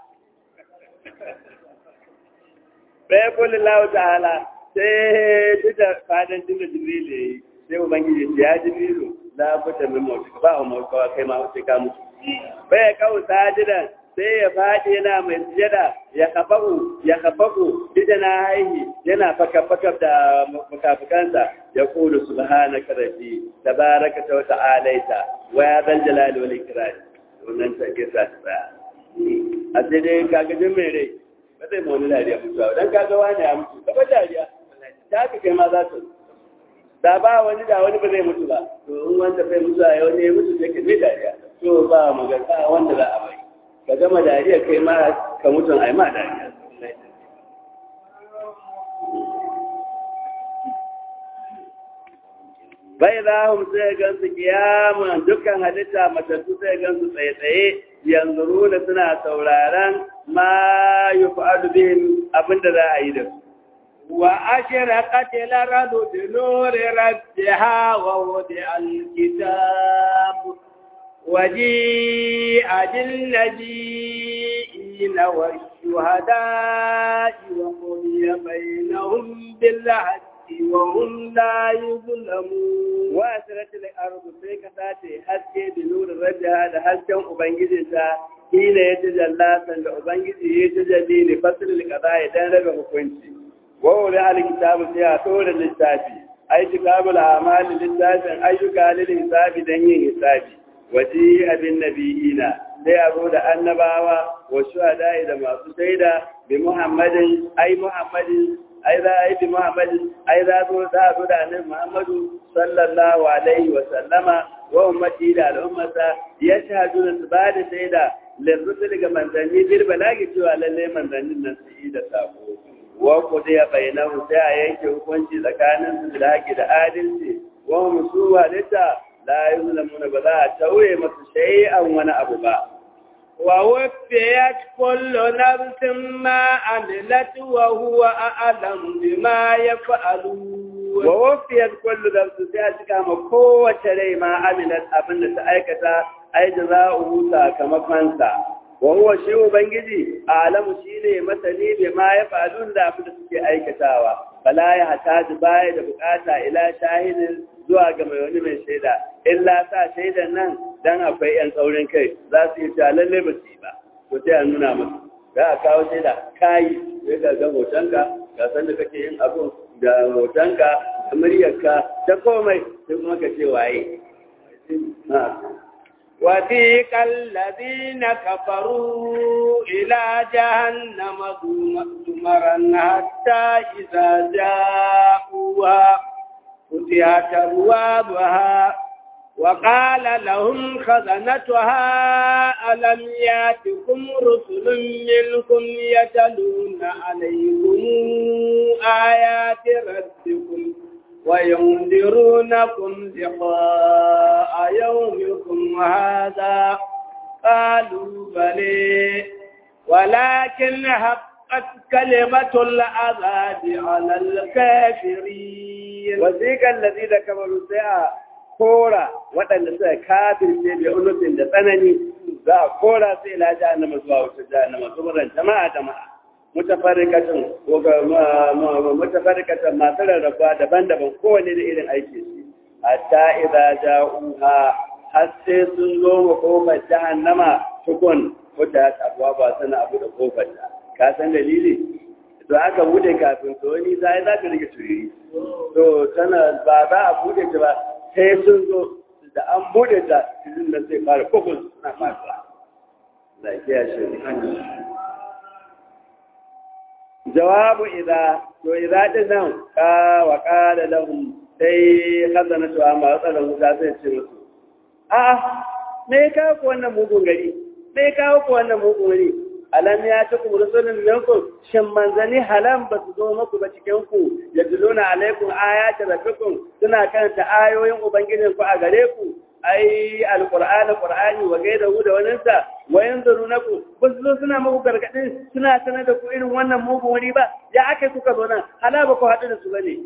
sai ko lillahi ta'ala sai duka fadan jinda jibrilu yayi sai ubangiji ya jibrilu la buta min mautu ba mu mautu kai ma sai ka mutu bai kawo sajidan sai ya faɗi yana mai sujada ya kafahu ya kafahu ida na haihi yana faka-faka da mukafukansa ya kulu subhanaka rabbi tabaraka wa ta'alaita wa ya zal jalali wal ikram wannan ta ke sa ta a sai dai kaga jin mai rai ba zai mu wani dariya mutuwa dan kaga wani ya mutu ka ba dariya ta ka kai ma za ta da ba wani da wani ba zai mutu ba to in wanda bai mutu a yau ne ya mutu sai ka zai dariya to ba magana wanda za a bai ka gama dariya kai ma ka mutum a yi ma dariya bai za hum sai gansu kiyamun dukkan halitta matattu sai gansu tsaye-tsaye yanzu runa suna sauraron ma yi fa'adu bihim abinda za a yi da su. Wa ashira katila radu da nuri rabbiha wa wudi alkitab waji ajin nabi'ina wa shuhada'i wa quliya bainahum bil haqqi wa hum la yuzlamun wa asiratul ardu sai ka sace haske da nurin rabbiha da hasken ubangijinta hina ya tajalla sanda ubangiji ya tajalli ne fasilil qada dan rabe hukunci wa wuri alkitabu sai a tora littafi ai kitabul a'mal littafin ayyuka lil hisabi dan yin hisabi waji abin nabiyina sai a zo da annabawa wa shuhada da masu shaida bi muhammadin ai muhammadin ai za a yi bi muhammadin ai za zo za zo da annabi muhammadu sallallahu alaihi wa sallama wa ummati da al'ummata ya shahadu da su ba da shaida lirrusul ga manzanni bil balagi cewa lalle manzannin nan su yi da sako wa qudiya bainahu sai a yanke hukunci tsakanin su da haƙi da adalci wa musu walita la yuzlamuna ba za a tauye masu shay'an wani abu ba wa wafiyat kullu nafsin ma amilat wa huwa a'lam bima yaf'alun wa wafiyat kullu nafsin sai a cika ma kowace rai ma amilat abin da ta aikata ai jaza'u sakamakon sa wa huwa shi ubangiji alamu shine masani bi ma ya falun da abin da suke aikatawa bala ya hataji baya da bukata ila shahidin zuwa ga mai wani mai shaida illa sa shaidan nan dan akwai yan tsaurin kai za su yi ta lalle ba su yi ba to sai a nuna musu za a kawo shaida kayi sai ka ga hotonka ga san da kake yin abu da hotonka da muryarka ta komai sai kuma ka ce waye وثيق الذين كفروا إلى جهنم زمرا حتى إذا جاءوها فتحت أبوابها وقال لهم خزنتها ألم ياتكم رسل منكم يتلون عليكم آيات ربكم وينذرونكم لقاء يومكم هذا قالوا بلي ولكن حقت كلمة العذاب على الكافرين وذيك الذين كفروا سيئا kora waɗanda suka kafirce da unufin da tsanani za a kora sai ila jahannama zuwa wata jahannama saboda jama'a jama'a mutafarrikatan ko ga mutafarrikatan masu rarrabuwa daban-daban kowane da irin aiki su hatta idza ja'uha har sai sun zo wa kofar jahannama tukun wata abuwa ba sana abu da kofar ta ka san dalili to aka bude kafin to wani za za ka rike turiri to tana ba za a bude ta ba sai sun zo da an bude ta cikin da sai fara kofar suna fara lafiya shi jawabu idza to idza din nan ka wa qala lahum sai khazana to amma tsaron wuta sai ce musu a me ka ku wannan mugun gari me ka ku wannan mugun gari alam ya ta kuma rusulun minkum shin manzani halam ba su zo muku ba cikin ku yaduluna alaikum ayati rabbikum suna karanta ayoyin ubangijin ku a gare ku ai alqur'ani qur'ani wa gaidahu da wannan sa wa yanzurunaku bus zo suna muku gargadin suna sanar da ku irin wannan mugun wuri ba ya akai kuka zo nan hala ba ku haɗu da su bane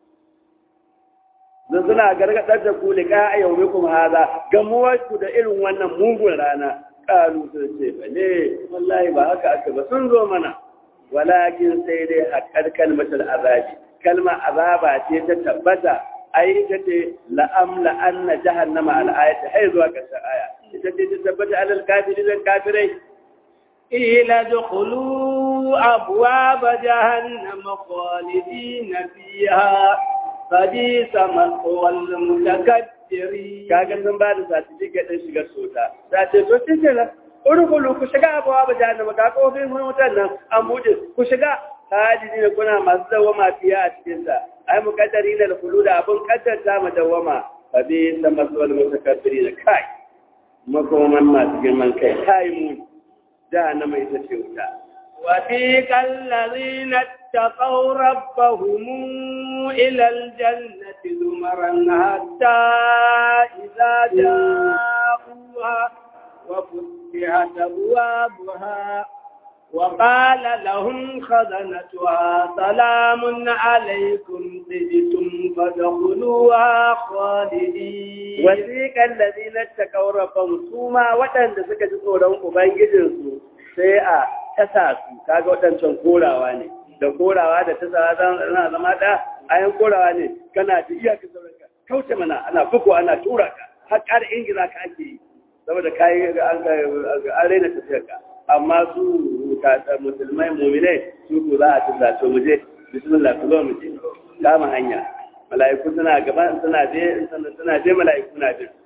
da suna gargadar da ku liqa ayyukum hada gamuwar ku da irin wannan mugun rana qalu sun ce bane wallahi ba haka aka ba sun zo mana walakin sai dai haqqar kalmatul azabi kalma azaba ce ta tabbata ai ita ce la'am la'anna jahannama al'ayata hai zuwa ƙarshen aya ita ce ta tabbata alal kafirin kafirai ila dkhulu abwaab jahannam khalidin fiha fadisa maswal mutakabbirin kaga sun ba da certificate din shiga sota ta ce to shi kenan urkulu ku shiga abwaab jahannama ga kofin mutan nan an bude ku shiga hadidi kuna masu dawama fiya a cikin sa ai mukaddari da kulu da abun kaddarta mu dawama fa bi tamassul mutakabbiri da kai makoman masu girman kai kai mu da na mai ta ce wuta وفيك الذين اتقوا ربهم إلى الجنة زمرا حتى إذا جاءوها وفتحت أبوابها وقال لهم خزنتها سلام عليكم طبتم فادخلوها خالدين وثيق الذين اتقوا ربهم سوما waɗanda suka ji tsoron ubangijinsu sai a tasa su kaga waɗancan korawa ne da korawa da tasa zana zama da ayan korawa ne kana da iyaka sauranka kauce mana ana buku ana tura ka har ƙara ingiza ka ake yi saboda kayi an raina tafiyarka amma su musulmai muminai su ku za a tunda to mu je bismillah ku zo mu je kama hanya mala'iku suna gaba suna je suna je mala'iku na je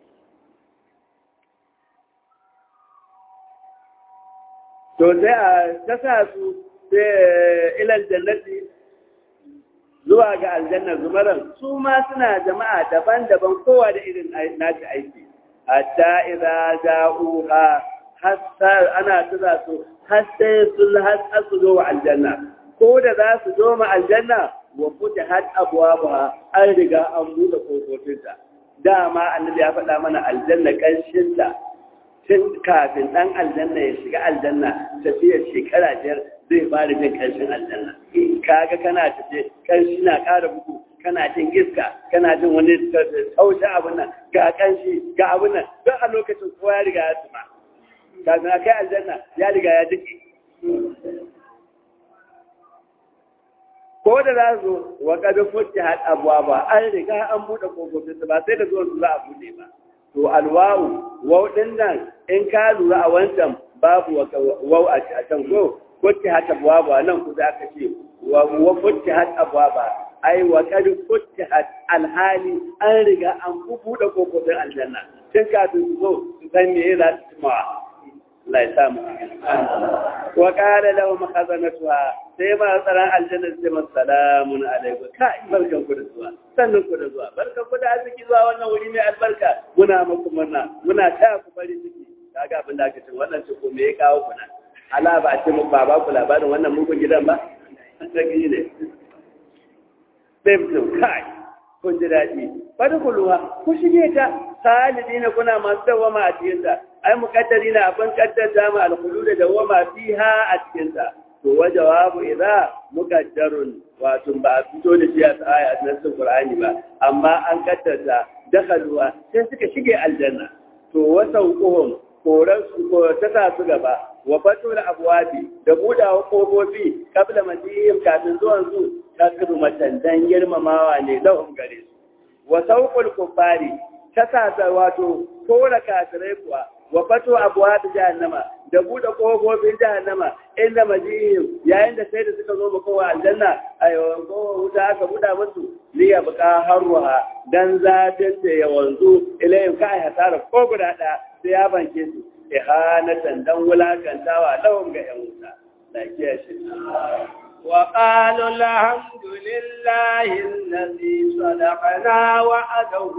to sai a tasa su sai ilal jannati zuwa ga aljanna zumaran su ma suna jama'a daban-daban kowa da irin nashi aiki hatta idza ja'uha hasar ana tura su har sai sun har su zo wa aljanna ko da za su zo ma aljanna wa futa har abwabuha an riga an buɗe kofofinta dama annabi ya faɗa mana aljanna kanshin ta tun kafin dan aljanna ya shiga aljanna tafiya shekara biyar zai fara jin kanshin aljanna kaga kana tafe kanshi na ƙara bugu kana jin iska kana jin wani taushe abin nan ga kanshi ga abin nan don a lokacin kowa ya riga ya tuma kafin a kai aljanna ya riga ya jiki ko da za su wa kada fuki had abuwa ba an riga an buɗe kofofin su ba sai da zuwan su za a buɗe ba to alwawu wau din nan in ka lura a wancan babu wau a can ko fuki had abuwa ba nan ku za ka ce wa fuki had abuwa ba ai wa kad fuki had alhali an riga an buɗe kofofin aljanna tun kafin su zo su san me za su cimawa Allah ya samu wa qala lahum khazanatuha sai ma tsaran aljanna sai ma salamun alaikum kai barkan ku da zuwa sannan ku da zuwa barkan ku da arziki zuwa wannan wuri mai albarka muna muku murna muna taya ku bari ciki kaga abin da aka ce wannan ce ko me ya kawo ku nan ala ba ce muku ba ba ku labarin wannan mugun gidan ba sai ne sai mutum kai kun ji daɗi bari ku luwa ku shige ta salidina kuna masu dawama a cikin ta ai muqaddari na abin kaddata ma alkhulud da dawama fiha a cikin ta to wa jawabu idza muqaddarun wato ba a fito da shi a aya a cikin Qur'ani ba amma an kaddata dakhaluwa sai suka shige aljanna to wa sauquhum koran su ko ta sa su gaba wa fatul abwabi da budawa kofofi kabla madihim kafin zuwan su takru matan girmamawa ne lahum gare su wa sauqul kuffari ta sa wato kora kafirai kuwa wa fato abwabi jahannama da bude kofofin jahannama inda majihim yayin da sai da suka zo kowa aljanna ayo ko wuta aka buda musu liya buka harruha dan zafin da ya wanzu ilayhim ka hasara ko guda ɗaya sai ya banke su ihanatan dan wulakantawa lahum ga yan wuta lafiya shi وقالوا الحمد لله الذي صدقنا وعده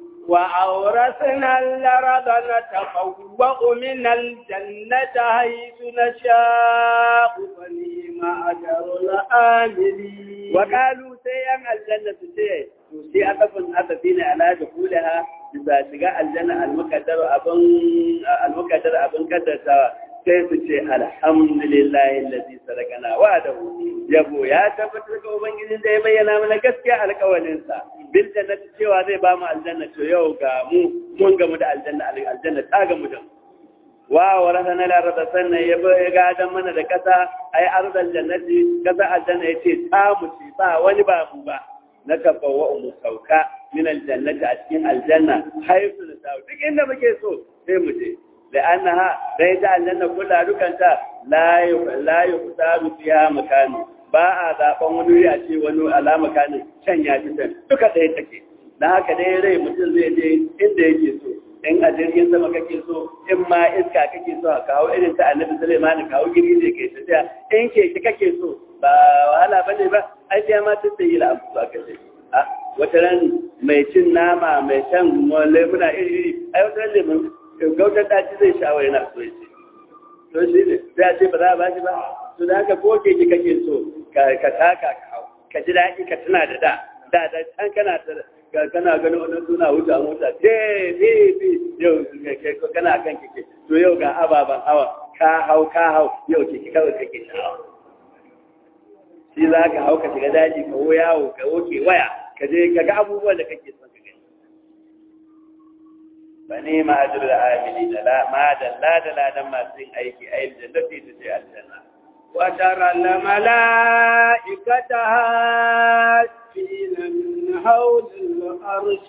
وأورثنا الأرض نتبوأ من الجنة حيث نشاء فنيم أجر العاملين وقالوا سيئا الجنة سيئا سيئا أتفن أتفين على دخولها bisa shiga aljanna almukaddar abin almukaddar abin kaddata sai su ce alhamdulillahi allazi sadaqana wa'adahu yabo ya tabbatar ga ubangijin da ya bayyana mana gaskiya alƙawarin sa bil jannati cewa zai ba mu aljanna to yau ga mu mun gamu da aljanna aljanna ta gamu da mu wa warasana la rada sannan ya gadan mana da kasa ai arzal jannati kasa aljanna yace ta mu ci ba wani ba mu ba na tabbawa mu sauka min aljannati a cikin aljanna haifu na sau duk inda muke so sai mu je da annaha dai ta aljanna kula dukanta la la yuqtaru fiha makani ba a zaben wani wuri a ce wani alama kanin can ya fi can duka ɗaya take dan haka dai rai mutum zai je inda yake so in a jirgin sama kake so in ma iska kake so a kawo irin ta annabi Sulaiman kawo giri ne kai tafiya in keke kake so ba wahala bane ba ai sai ma tattayi la abu ba kace a wata ran mai cin nama mai shan lemuna iri-iri ai wata ran lemun gautar daji zai sha wani na so yace to shi ne sai a ce ba za a bashi ba to da haka ko keke kake so ka taka ka hau ka ji daɗi ka tuna da da da da can kana kana ganin wani suna wuce a mota te te te yau kana kan keke to yau ga ababen hawa ka hau ka hau yau keke kawai kake sha'awa shi za ka hau ka shiga daji ka wo yawo ka woke waya ka je ka ga abubuwan da kake son ka gani ba ne ma ajir da amini da la ma da la da la dan masu yin aiki a yin jannati ta ce aljanna وترى الملائكة هاشين من حول العرش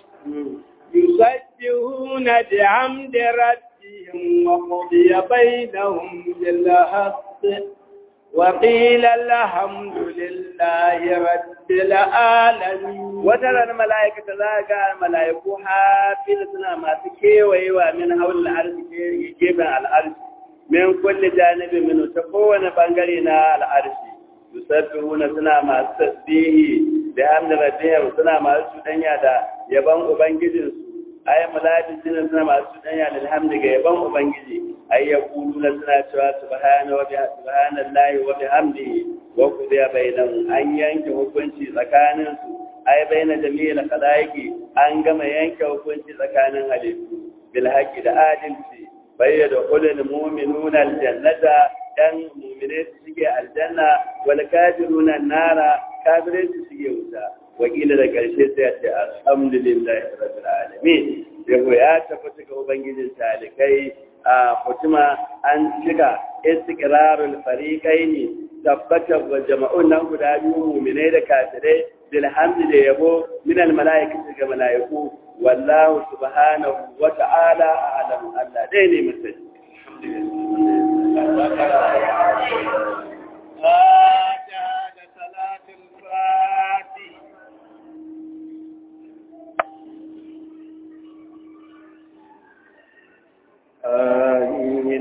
يسبحون بحمد ربهم وقضي بينهم بالحق وقيل الحمد لله رب العالمين وترى الملائكة ذاك الملائكة حافظنا ما تكيوي ومن حول العرش يجيب العرش من كل جانب منه تكون بانغرينا العرش يسبحون سنا ما تسبيه بحمد ربهم سنا ما سدنيا دا يبان ubangijinsu ay malaikatu suna masu danya alhamdu ga yaban ubangiji ay yaquluna suna cewa subhana wa bihamdi subhanallahi wa bihamdihi wa qudiya bainahum an yanke hukunci tsakanin su ay baina jami'il khalaiqi an gama yanke hukunci tsakanin halittu bil haqqi da adalci bayyana kullu mu'minuna aljannata dan mu'mine su shige aljanna wal kafiruna nara kafirai su shige wuta wakila da ƙarshe sai ya ce alhamdulillahi rabbil alamin yabo ya tabbata ga ubangijin talikai a kutuma an shiga istiqrarul fariqaini tabbata wa jama'un nan guda biyu mu'minai da kafirai bil hamdi da yabo min al malaikati ga malaiku wallahu subhanahu wa ta'ala a'lam Allah dai ne mutum آمين